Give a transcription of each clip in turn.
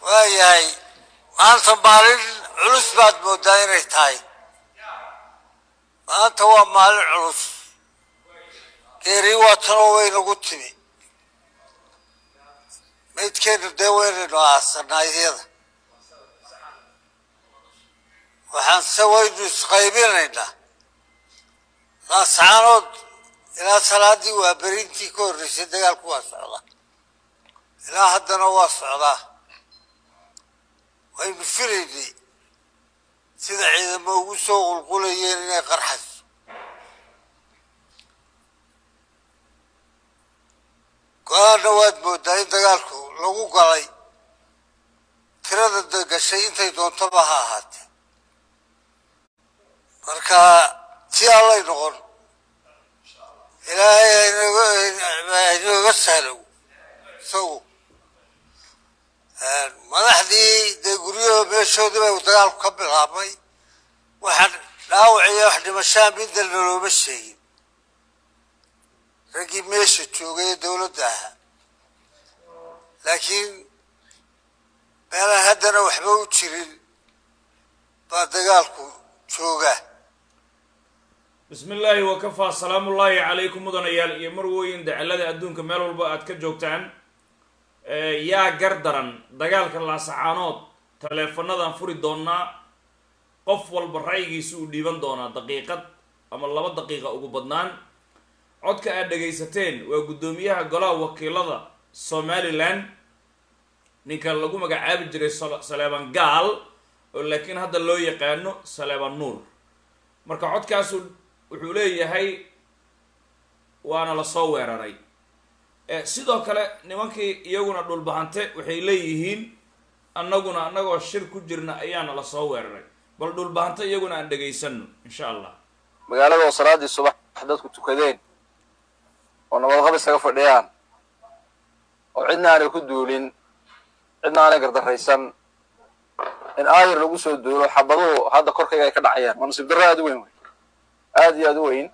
waayahay maanta maalin culus baad moodaa inay tahay maanta waa maalin culus geeri waatanoo waynagu timi maydkeenu dee waynaynu aasanaa iyada waxaan se waynu isqaybinaynaa laascaanood ilaa salaadii waa berintii ka horreysay dagaalku waa socdaa ilaa haddana waa socdaa waynu filaynay sida ciidamo ugu soo qulqulayeen inay qarxayso go-aanna waad moodaa in dagaalku lagu galay tirada dagashay intay doontaba ha ahaatee marka si allay noqon ilaahay hainooga sahlow isagu madaxdii dee guryaho meeshoodii bay dagaalku ka bilaabmay waxaan dhaawiciyo wax dhimashaa midna nalooma sheegin raggii meesha joogay ee dowladda ahaa laakiin meelaan haddana waxba u jirin baa dagaalku jooga bismi illaahi wakafaa salaamullaahi calaykum mudanayaal iyo marwooyin dacalada adduunka meel walba aad ka joogtaan yaa gar daran dagaalka laasacaanood taleefanadan furi doonaa qof walba ra'yigiisa uu dhiiban doonaa daqiiqad ama laba daqiiqa ugu badnaan codka aad dhagaysateen waa guddoomiyaha golaha wakiilada somalilan ninka lagu magacaabi jiray saleeban gaal oo laakiin hadda loo yaqaano saleeban nuur marka codkaasu wuxuu leeyahay waana lasoo weeraray sidoo kale nimankii iyaguna dhulbahante waxay leeyihiin annaguna annagoo shir ku jirna ayaana lasoo weeraray bal dhulbahante iyaguna aan dhegaysano insha allah magaalada oo salaadii subax dadku tukadeen oo nabadqab isaga fadhiyaan oo cidna aanay ku duulin cidna aanay gardaraysan in aayar lagu soo duulo xabaduhu hadda korkayga ay ka dhacayaan waa nasiib darro aada u weyn wey aada iyo aada u weyn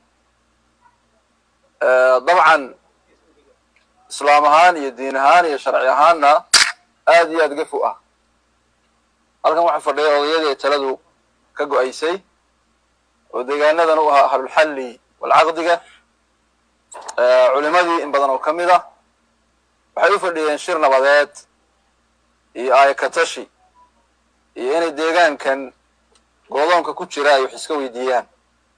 dabcan islaam ahaan iyo diin ahaan iyo sharci ahaanna aada iyo aada gafu ah halkan waxaa fadhiya odayadii ay taladu ka go-aysay oo deegaanadan u ahaa ahlulxalli walcaqdiga culimadii in badan oo ka mid ah waxay u fadhiyeen shir nabadeed iyo aayakatashi iyo inay deegaankan goodoonka ku jira ay wax iska weydiiyaan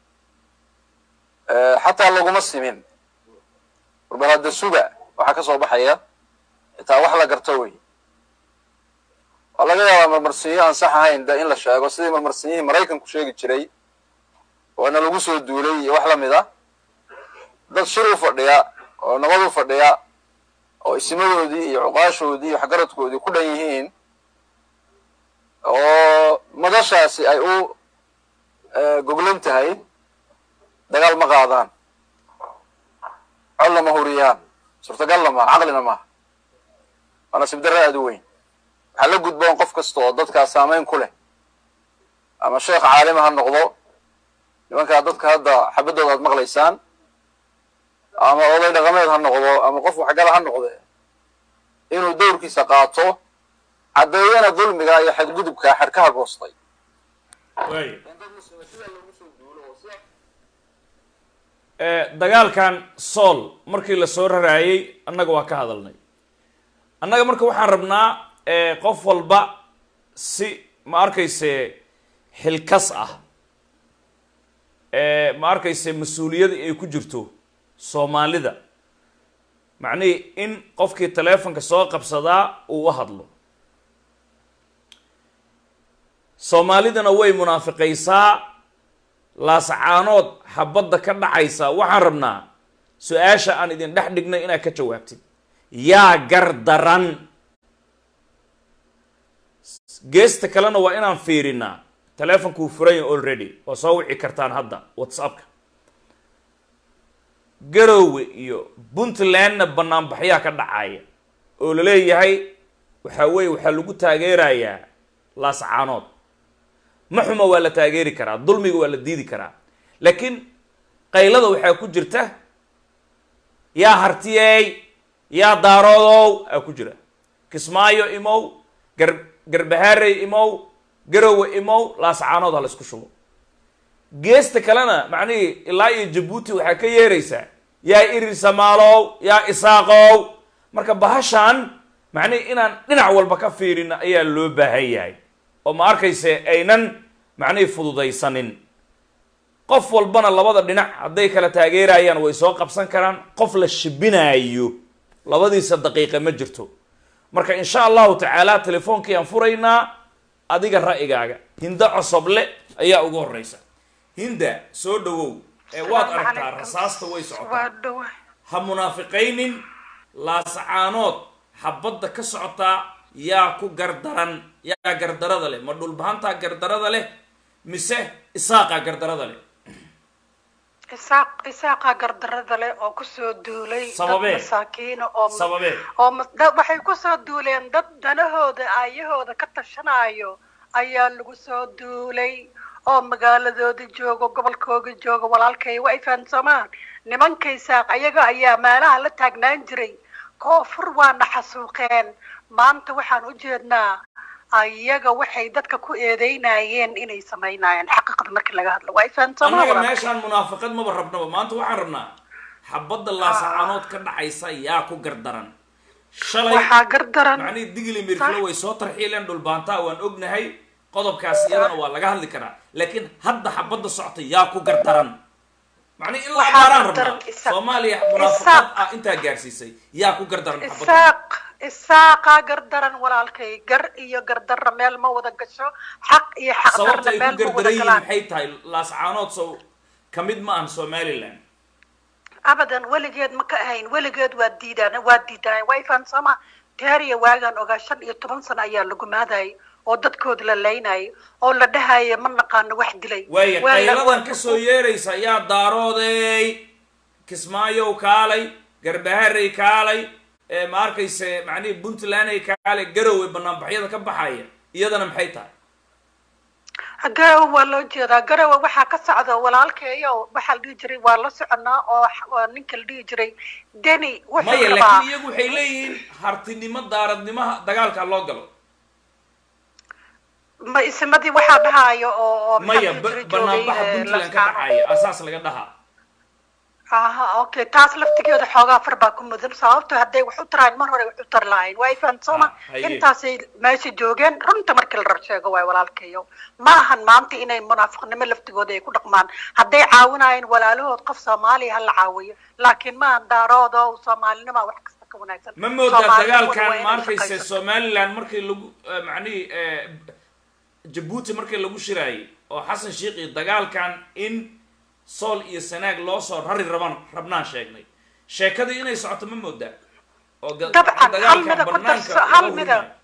xataa laguma simin warbal hadda suga waxaa ka soo baxaya xitaa wax la garto wey waa laga yaabaa marmarsinyo aan sax ahayn de in la sheego sidii marmarsinyihii maraykanku sheegi jiray waana lagu soo duulay iyo wax lamid a dad shir u fadhiya oo nabad u fadhiya oo isimadoodii iyo cuqaashoodii iyo waxgaradkoodii ku dhan yihiin oo madashaasi ay u goglan tahay dagaal ma qaadaan colna ma huriyaan suurtagalna maaha caqlina maaha waa nasiib darra aada u weyn waxaa la gudboon qof kasta oo dadkaa saamayn ku leh ama sheekh caalima ha noqdo nimankaa dadka hadda xabadooda aad maqlaysaan ama oday dhaqameed ha noqdo ama qof waxgala ha noqde inuu dowrkiisa qaato caddeeyana dulmiga iyo xadgudubka xadhkaha goostay dagaalkan sool markii lasoo raraayay annaga waa ka hadalnay annaga marka waxaan rabnaa qof walba si ma arkayse xilkas ah ma arkayse mas-uuliyada ay ku jirto soomaalida macnihii in qofkii taleefonka soo qabsadaa uu u hadlo soomaalidana way munaafiqaysaa laasacaanood xabadda ka dhacaysa waxaan rabnaa su-aasha aan idin dhex dhignay inaad ka jawaabtid yaa gar daran geesta kalena waa inaan fiirinaa taleefonkuu furanya already waa soo wici kartaan hadda whatsappka garoowe iyo puntlandna banaanbaxyaa ka dhacaya oo la leeyahay waxaa weeye waxaa lagu taageerayaa laasacaanood ma xuma waa la taageeri karaa dulmiga waa la diidi karaa laakiin qaylada waxaa ku jirta yaa hartiyey yaa daaroodow aa ku jira kismaayo imow gar garbahaarey imow garowe imow laascaanood ha la isku shubo geesta kalena macnihii ilaa iyo jabuuti waxaa ka yeeraysaa yaa irir samaalow yaa isaaqow marka bahashan macnihii inaan dhinac walba ka fiirin ayaa loo baahan yahay oo ma arkayse aynan macnihii fududaysanin qof walbana labada dhinac hadday kala taageerayaan way soo qabsan karaan qof la shibinaayo labadiisa daqiiqa ma jirto marka insha allahu tacaala telefoonkii aan furaynaa adiga ra'yigaaga hinda cosoble ayaa ugu horeysa hinda soo dhawow ee waad aragtaa rasaasta way socotaa waa dhawa ha munaafiqaynin laasacaanood xabadda ka socotaa yaa ku gardaran yaa gardarada leh ma dhulbahantaa gardarada leh mise isaaqaa gardarada leh isaaq isaaqa gardarada leh oo kusoo duulay dad Sababee? masaakiina oo Sababee? oo mas- dad- waxay kusoo duuleen dad danahooda aayahooda ka tashanayo ayaa lagu soo duulay oo magaaladooda joogo gobolkooga jooga walaalkay waa ay fahansamaan nimanka isaaq ayaga ayaa meelaha la taagnaan jiray koonfur waana xasuuqeen maanta waxaan u jeednaa ayaga waxay dadka ku eedeynayeen inay samaynayeen xaqiiqda markii laga hadlo waa ay fahansamaan annaga walaalkay. meeshaan munaafiqad maba rabnaba maanta waxaan rabnaa xabadda laasacaanood ka dhacaysa yaa ku gardaran shalay waxaa gardaran macnihii digli mirflo way soo tarxiileen dhulbaantaa waan ognahay qodobkaas iyadana waa laga hadli karaa laakiin hadda xabadda socota yaa ku gardaran macnihi in la Waxaa abaaraan gardaran rabnaa Isaaq. soomaaliya munaafiqad Isaaq. ah intaa gaarsiisay yaa ku gardaran xabadda isaaq isaaqaa gardaran walaalkay gar iyo gardarra meel ma wada gasho xaq iyo sababta xaqdarna ay ku meel ma wada gardaran yihiin galaan maxay tahay laascaanood sow ka mid ma ahan somaliland abadan weligeed ma ka ahayn weligeed waa diidaan waa diidaan waa ifaansama taariya waagaan ogaa shan iyo toban sano ayaa lagu maadayay oo dadkooda la laynayay oo la dhahaya ma naqaano wax dilay waaya Waa la- qayladan kasoo yeeraysa yaa daarooday kismaayow kaalay garbaharey kaalay ee ma arkayse macnihii puntlanday kaalay garowe banaanbaxyada ka baxaya iyadana maxay tahay garowe waa loo jeedaa garowe waxaa ka socda walaalkeeyo waxaa la dhihi jiray waa la soconaa oo x- oo ninka la dhihi jiray deni wuxuu maya rabaa laakiin iyagu waxay leeyihiin hartinimo daaradnimaha dagaalka loo galo ma ismadii waxaa dhahaayo oo oo maya maxaa la ba- dhihi jiray banaanbaxa joogay, eh, puntland ka Laskaano. dhacaya asaas laga dhahaa aha okay taas laftigeeda xoogaa far baa ku mudan sababto hadday wax u taraan mar hore wax u tar lahayn waa ifahansoma Ah, haye. intaasay meesha joogeen runta markii la rab sheego waay walaalkayo ma ahan maanta inay munaafiqnimo laftigooda ay ku dhaqmaan hadday caawinayeen walaalahood qof soomaaliya ha la caawiyo laakiin ma ahan daaroodo soomaalinima wax kasta ka wanaagsan ma moodaa Soomaalinimadu waa dagaalkan inay ma arkayse shaqayso. somaliland markii lagu eh, macnihii eh, jabuuti markii lagu shiraayay oo xasan sheikh iyo dagaalkan in sool iyo sanaag loo soo rari raban rabnaan sheegnay sheekadii inay socoto ma moodaa oo ga- Dabcan, hal mida ku banaanka darso, hal loo mida. hurinayo.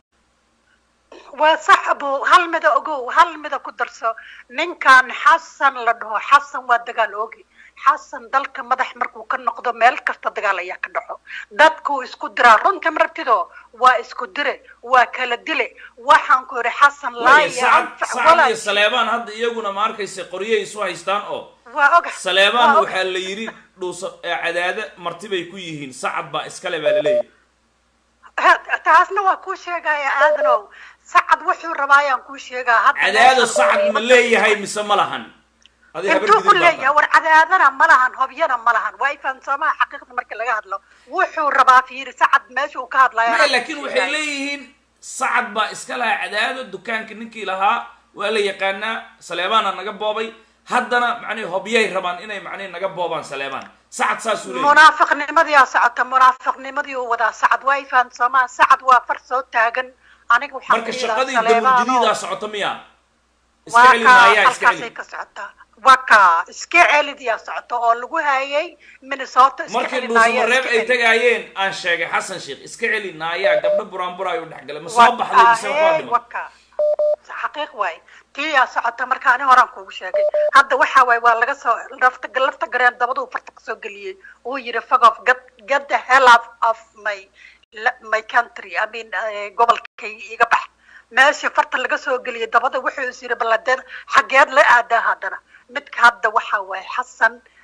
waa sax abu hal mida ogow hal mida ku darso ninkan xasan la dhaho xasan waa dagaal oogi xasan dalka madax markuu ka noqdo meel kasta dagaal ayaa ka dhaxo dadkuu isku diraa runta martido waa isku dire waa kala dile waxaan ku yidhi xasan laa Waayo, iyo sacad anfac sacad walaa iyo saleebaan hadda iyaguna ma arkayse qoryay isu haystaan oo waa oga saleebaan waa og- waxaa la yidhi dhuusa eh, cadaade martibay ku yihiin sacad baa iskale baa laleeyahy Ha- taasna waa kuu sheegaya aadanow sacad wuxuu rabaa ayaan kuu sheegaa hadda cadaado meeshan sacad oo ma leeyahay mise ma lahan adi habar intuu ku gidib baa leeyahay tahay war cadaadana ma lahan hobyana ma lahan waa ifahansoomaha xaqiiqda marka laga hadlo wuxuu rabaa fiiri sacad meesha uu ka hadlayo maya laakiin waxay leeyihiin sacad baa iska lahaa cadaado dukaanka ninkii lahaa waa la yaqaanaa saleebaana naga boobay haddana macnihi hobyay rabaan inay macnihi naga boobaan saleebaan sacad saasuu leeyahay munaafiqnimadii aa socota munaafiqnimadii uu wadaa sacad waa ifahansoomaha sacad waa far soo taagan aniga waxaan marka ku shaqadii yidhaha daburjadiidaa Saleebaan socota miya iska waa celi ka maayaa iska halkaasay celi ka socotaa waa ka iska celidiyaa socota oo lagu hayay minnesota iska markii celi naaya, dhuusamareeb iska ay celi. tagaayeen aan sheegay xasan sheikh iska celi naayaa gabdho buraanbura ayuu dhexgalay ma Waa- soo baxday mise waxaa ahee, dhiman waka xaqiiq waay tii yaa socota marka ani horaan kuugu sheegay hadda waxa waay waa laga soo lafta lafta gareen dabaduu farta kasoo geliyey uu yidhi fog of get, get the hell of, of my la- my country i mean eh, gobolkay iga bax meeshii farta laga soo geliyey dabada wuxuu is yidhi baladeen xageed la aadaa haddana midka hadda waxa waay xasan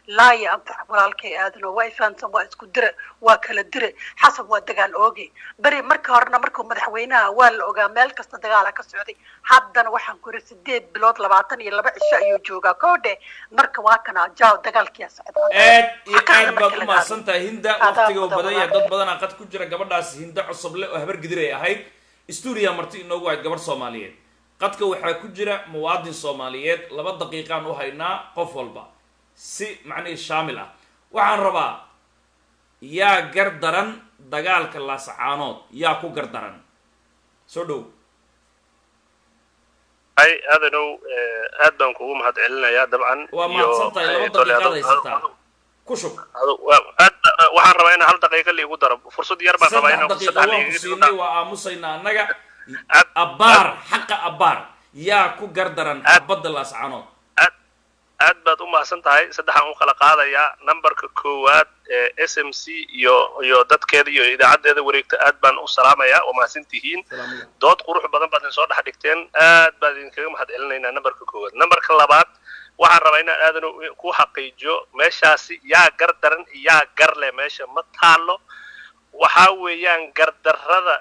laa ya anfac walaalkay aadano waa ifahansan waa isku dire waa kala dire xasan waa dagaal ooge beri marka horena markuu madaxweynaha waa la ogaa meel kasta dagaala ka socday haddana waxaan ku yiri sideed bilood labaatan iyo laba cisho ayuu joogaa koodhe marka waa kana jaaw dagaalkiyaa socda aad iyo Xaqaaga aad marka baad laga u mahadsan tahay hinda Adaa waqtiga mudan badan yahay walaal. dad badanaa qad ku jira gabadhaas hinda cusuble oo habar gidir ay ahayd stuudiya marti inoogu ahayd gabarh soomaaliyeed qadka waxaa ku jira muwaadin soomaaliyeed laba daqiiqaan u haynaa qof walba si macnihii shaamil ah waxaan rabaa yaa gar daran dagaalka laasacaanood yaa ku gar daran soo dhow hay aadanow eh, aad baan kugu mahad celinayaa dabcan waa iyo, mahadsan tahay eh, laba tole, daqiiqaad adu- haysataa adu- ku shub adu- waa- aad ba- waxaan rabaa in hal daqiiqa liigu daro fursad yar baan rabaa saddex inaan daqiiqa saddex waan ku liiga siinay waa aamusaynaa annaga Aad- abbaar xaqa abbaar yaa ku gar daran Aad- xabadda laascaanood aad aad baad u mahadsan tahay saddexaan u kala qaadayaa nambarka koowaad ee s m c iyo iyo dadkeeda iyo idaacaddeeda wareegta aad baan u salaamayaa waa mahadsan tihiin salaamulla dood qurux badan baad idin soo dhex dhigteen aad baan idinkaga mahad celinaynaa nambarka koowaad nambarka labaad waxaan rabaa inaan aadan ku xaqiijiyo meeshaasi yaa gar daran iyo yaa gar leh meesha ma taalo waxaa weeyaan gardarrada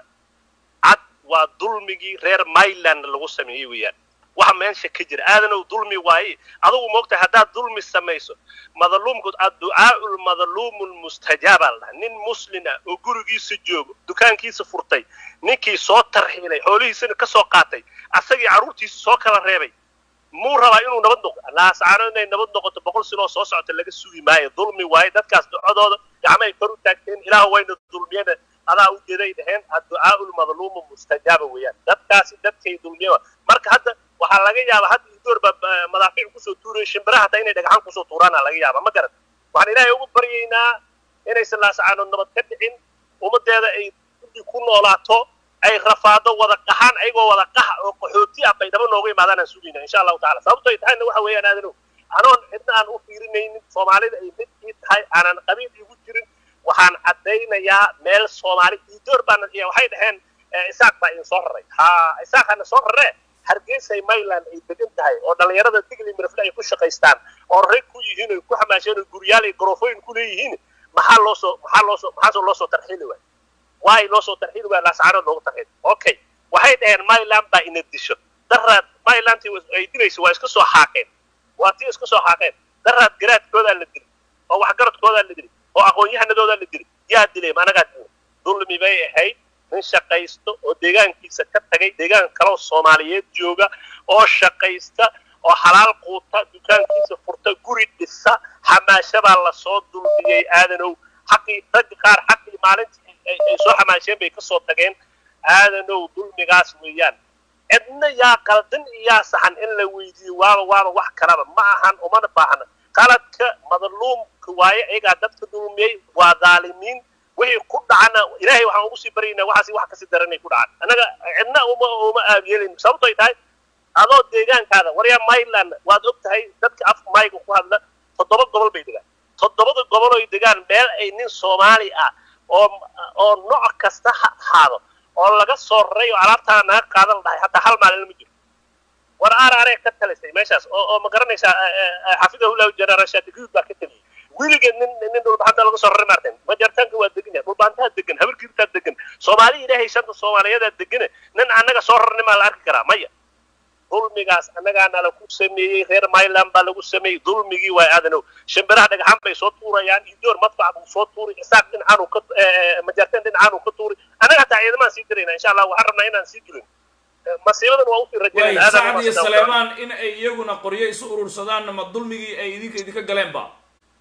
cad waa dulmigii reer myland lagu sameeyey weeyaan waxa meesha ka jira aadanow dulmi waaye adugu moogtahay haddaad dulmi samayso madaluumku adducaau lmadaluumu lmustajaaba la dhaha nin muslin ah oo gurigiisa joogo dukaankiisa furtay ninkii soo tarxiilay xoolihiisana ka soo qaatay asagii carruurtiisa soo kala reebay muu rabaa inuu nabad noqdo laasaano inay nabad noqoto boqol sinoo soo socota laga sugi maayo dulmi waaye dadkaas ducadooda gacmahay kor u taagteen ilaah wayna dulmiyana adaa u jeeday dhaheen adducaau lmadluumu mustajaaba weeyaan dadkaasi dadkay dulmiya marka hadda waxaa laga yaabaa hadda idoor baa madaafiic kusoo tuuraya shimbiraha hataa inay dhagaxan kusoo tuuraana laga yaaba ma garan waxaan ilaahay ugu baryaynaa inaysan laasacaanood nabad ka dhicin ummaddeeda ay gudi ku noolaato ay rafaado wada qaxaan ayagoo wada qax oo qaxooti ah bay daba nooga imaadaan aan sugayna insha allahu tacala sababto ay tahayna waxa weeyaan aadanow anoon cidna aan u fiirinaynin soomaalida ay mid ii tahay aanan qabiil igu jirin waxaan caddaynayaa meel soomaali idoor baana waxay dhaheen isaaq baa idin soo raray ha isaaqana soo raree hargeysay mayland ay degan tahay oo dhallinyarada digli mirafle ay ku shaqaystaan oo rag ku yihiin oy ku xamaasheen oo guryaal iyo garofooyin ku leeyihiin maxaa loo soo maxaa loo soo maxaasoo loo soo tarxiili waay waay loo soo tarxiili waay laasacaanood loogu tarxiili okay waxay dhaheen myland baa ina disho daraad mylandtii ay dilaysa waa iska soo xaaqeen waa tii iska soo xaaqeen daraad garaadkoodaa la dilay oo waxgaradkoodaa la dilay oo aqoon-yahanadoodaa la dilay yaa dilay ma anagaa dilay dulmi bay ahayd nin shaqaysto oo deegaankiisa ka tagay deegaan kaloo soomaaliyeed jooga oo shaqaysta oo xalaal quuta dukaankiisa furta guri dhisa xamaashabaa lasoo dulmiyey aadanow xaqii ragga qaar xaqii maalintii ay soo xamaasheen bay kasoo tageen aadanow dulmigaas weeyaan cidna yaa qaldan iyo yaa saxan in la weydiiyo waaba waaba wax kalaba ma ahan umana baahna qaladka madluumka waaye ayagaa dadka dulmiyey waa dhaalimiin wixii ku dhacana ilaahay waxaan ugu sii baryaynaa waxaasi wax kasii daranay ku dhacaan annaga cidna uma uma aabiyeelin sababto ay tahay adoo deegaankaada waryaa myland waad og tahay dadka afka mayga ku hadla toddoba gobol bay degaan toddobada gobol oy degaan meel ay nin soomaali ah oo oo nooc kasta ha ahaado oo laga soo raray oo alaabtaa naga qaadan dhahay hataa hal maalin lama jiro war aar aree ka talisay meeshaas oo oo ma garanaysaa xafidahullahu janaral shaatigiud baa ka taliyey weligeed nin nin dhulbaxanta laga soo raray maartan majartaanka waa degan yahay dhulbaantaha degan habarkiirtaa degan soomaali ilaahay shanta soomaaliyadaa degane nin annaga soo rarnay maa la arki karaa maya dulmigaas annagaana lagu sameeyey reer myland baa lagu sameeyey dulmigii waa aadanow shimbiraha dhagaxaan bay soo tuurayaan idoor madfac buu soo tuuri isaaq dhinacaan uu ka majartaan dhinacaan uu ka tuuri annaga hataa ciidamaan sii dirayna insha allah waxaan rabnaa inaan sii dirin masiibadan waa usii waay rajaynaa sacad iyo saleemaan in ay iyaguna qoryo isu urursadaan ma dulmigii ay idinka idinka galeen ba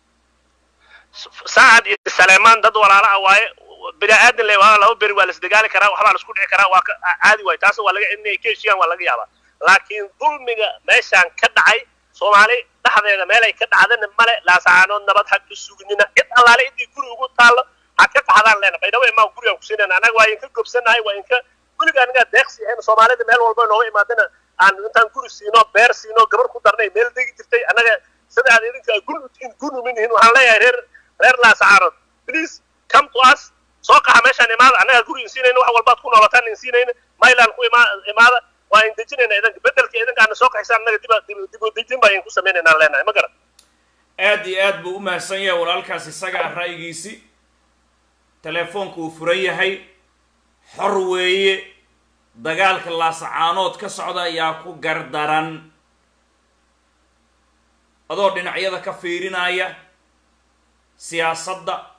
saacad iyo saleemaan dad walaala ah waaye bini aadan le waa laba beri waa la isdagaali karaa waxbaa la isku dhici karaa waa ka caadi waaye taas waa laga inay ka heshiiyaan waa laga yaabaa laakiin dulmiga meeshaan ka dhacay soomaali dhexdeeda meelay ka dhacdana male laasacaanood nabad ha ka sugnina cid allaale intii guri ugu taallo ha ka qaxdaan leena baydhabo imaa gurigaan kusiinayna annaga waa inka gobsanahay waa inka guriga anagaa deeqsi ahayn soomaalida meel walba nooga imaadana aan intaan guri siino beer siino gabar ku darnay meel degi jirtay annaga sida aad idinka gun utihin gun uminhin waxaan leeyahay reer reer laasacaanood please come to us soo qaxa meeshaan imaada annaga guri insiinayna wax walbaad ku noolataan insiinayna myland ku ima imaada waa in dejinayna idanka bedelka idanka aana soo kaxaysaan annaga dib dib dib dejin baa idinku samaynayna leenahay ma garan aad iyo aad buu u mahadsan yahay walaalkaas isaga ah ra'yigiisi telefoonku uu furan yahay xor weeye dagaalka laasacaanood ka socda ayaa ku gardaran adoo dhinacyada ka fiirinaya siyaasadda